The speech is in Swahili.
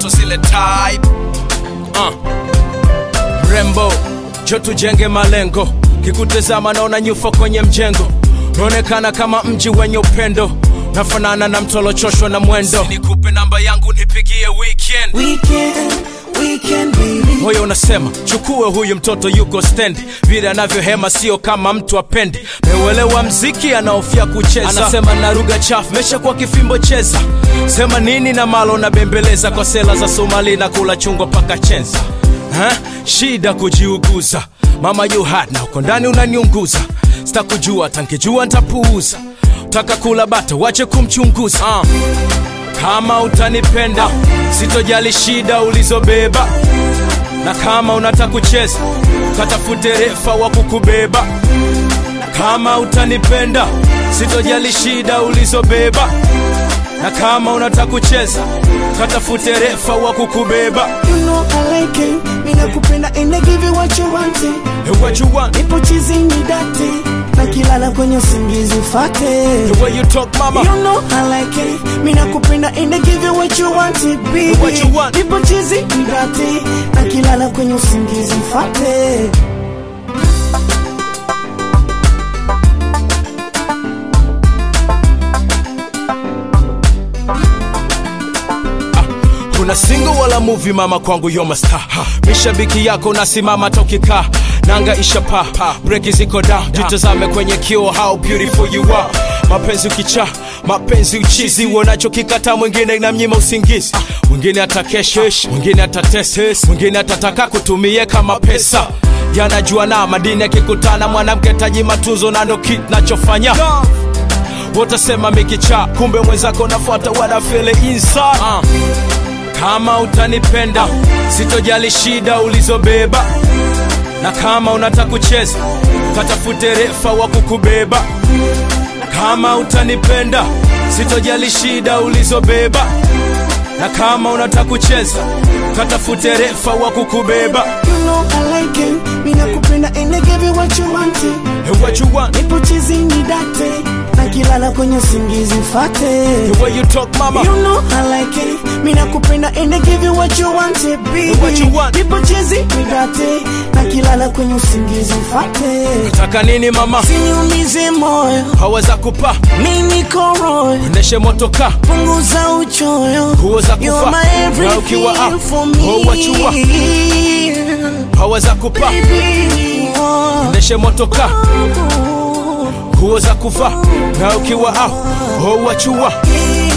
so zile type uh. mrembo jo tujenge malengo kikutazama naona nyufa kwenye mjengo naonekana kama mji wenye upendo nafanana na mtolochoshwa na mwendo nikupe namba yangu nipigie weekend Weekend, weekend baby. moyo unasema chukue huyu mtoto yuko stendi vile anavyohema sio kama mtu apendi meuelewa mziki anaofia kucheza anasema na lugha chafu mesha kwa kifimbo cheza sema nini na malo na bembeleza kwa sela za somali na kula chungwa paka chenza ha? shida kujiuguza mama you hot na uko ndani unaniunguza sitakujua tankijua ntapuuza taka kula bata wache kumchunguza uh. kama utanipenda sitojali shida ulizobeba na kama unataka kucheza katafute refa wa kukubeba kama utanipenda sitojali shida ulizobeba na kama unataka kucheza katafute refa wa kukubeba You know I like it. Mina kupenda and I give you what you want. Hey, what you want Nipo chizi ni date. Na kilala kwenye usingizi ufate. the way you talk mama You know I like it. Mina kupenda and I give you what you want, baby. What you want. Nipo chizi ni date. Na kilala kwenye usingizi ufate. kuna single wala movie mama kwangu yo masta mishabiki yako nasimama tokika nanga ishapa breki ziko da jitazame kwenye kio how beautiful you are mapenzi ukicha mapenzi uchizi uonacho kikata mwingine na mnyima usingizi mwingine atakeshesh mwingine atateses mwingine atataka kutumie kama pesa yanajua na madini akikutana mwanamke taji matunzo na ndo kit nachofanya wotasema mikicha kumbe mwenzako nafuata wanafele inside uh. kama utanipenda sitojali shida ulizobeba na kama unataka kucheza katafute refa wa kukubeba kama utanipenda sitojali shida ulizobeba na kama unataka kucheza katafute refa wa kukubeba You know I like it. Mina kupenda and I give you what you want. hey, what you want Nipo chizi ni date. Na kilala kwenye usingizi ufate. the way you talk mama You know I like it. Mina kupenda and I give you what you want, baby. What you want. Nipo chizi ni date. Na kilala kwenye usingizi ufate. taka nini mama Siniumize moyo. haweza kupa Mimi niko royo. ndeshe motoka Punguza uchoyo. Nguo za You're kufa my na ukiwa everything up for oh, what you want me. haweza kupa Baby, oh. ndeshe motoka nguo za kuva na ukiwa au oh, wachua Yeah.